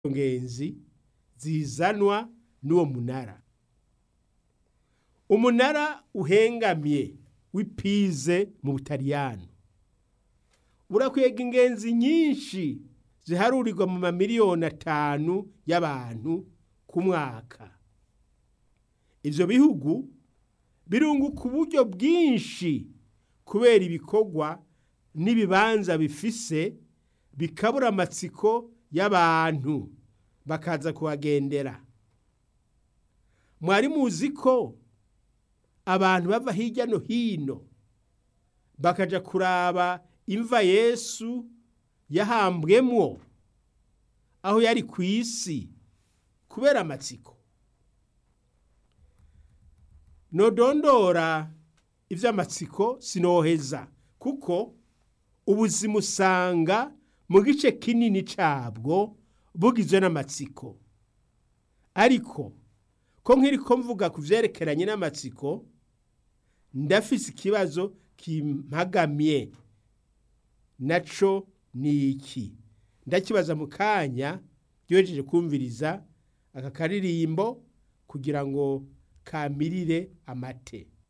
ngenzi zizanwa n'uwo munara umunara uhengamye w'ipize mu butaliyano urakwega ingenzi nyinshi ziharurirwa mu mamiliyoni atanu y'abantu ku mwaka ivyo bihugu birunguka uburyo bwinshi kubera ibikorwa n'ibibanza bifise bikabura amatsiko y'abantu bakaza kuhagendera mwari muzi ko abantu bava hirya no hino bakaja kuraba imva yesu yahambwemwo aho yari ku isi kubera amatsiko nodondora ivy'amatsiko sinoheza kuko ubuzima usanga mu gice kinini cabwo bugizwe n'amatsiko ariko ko nkiriko mvuga ku vyerekeranye n'amatsiko ndafise ikibazo kimpagamye naco ni iki ndakibaza mu kanya ryohejeje kumviriza aka karirimbo kugira ngo kamirire amate